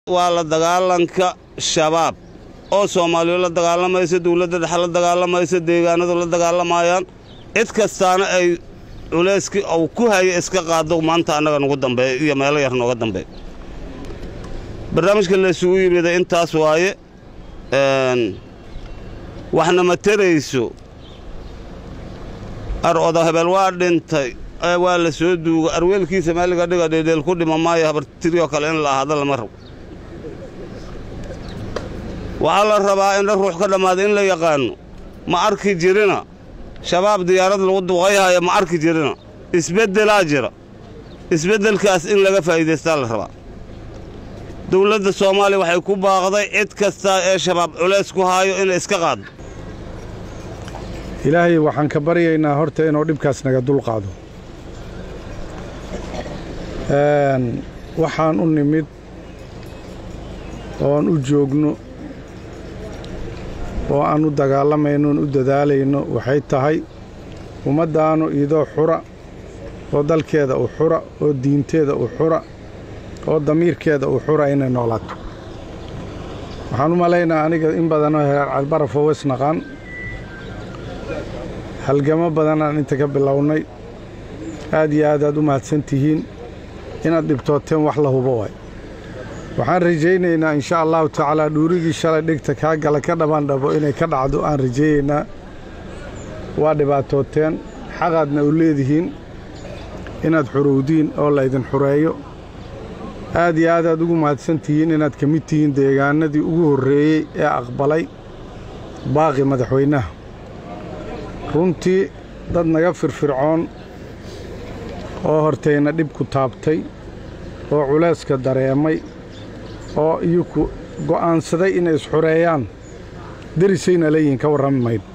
waa la dagaalanka shabaab oo soomaaliya la dagaalamaysa dowladda dhexe la dagaalamaysa deegaanadu la dagaalamayaan cid kastaana ay culayskii uu ku haya iska qaado maanta annaga nugu dambeeya iyo meelo yar nooga dambeeya barnaamijka laysugu yimida intaas waaye waxna ma tarayso ar odo hebel waa dhintay waa la soo duuga arweelkiisa meeliga dhiga dheedheel ku dhima maayo habartiryoo kale in la ahaado lama rabo waxaa la rabaa indha ruux ka dhammaada in la yaqaanno ma arki jirina shabaab diyaarad lagu duqayhaya ma arki jirina isbeddelaa jira isbeddelkaas in laga faa'iidaystaa la rabaa dawladda soomaaliya waxay ku baaqday cid kasta ee shabaab culays ku haayo inay iska qaaddo ilaahay waxaan ka baryaynaa horta inuu dhibkaas naga dulqaado waxaan u nimid oon u joogno oo aan u dagaalamayno oon u dadaalayno waxay tahay ummaddaannu idoo xura oo dalkeeda u xura oo diinteeda u xura oo damiirkeeda u xura inay noolaato waxaan u malaynaa aniga in badanoo hereer calbarafoo wasnaqaan halgamo badanaan inta ka bilownay aad iyo aad aad u mahadsan tihiin inaad dhibtooteen wax la hubo waay waxaan rajaynaynaa insha allahu tacaalaa dhuurigii shalay dhegta kaa gala ka dhammaan dhabo inay ka dhacdo aan rajaynaynaa waa dhibaatooteen xaqaadna u leedihiin inaad xurowdiin oo laydin xureeyo aad iyo aad aad ugu mahadsan tihiin inaad ka mid tihiin deegaanadii ugu horreeyey ee aqbalay baaqi madaxweynaha runtii dad naga firfircoon oo hortayna dhibku taabtay oo culayska dareemay oo iyuku go'aansaday inay isxureeyaan derisayna leeyihin ka warrami mayno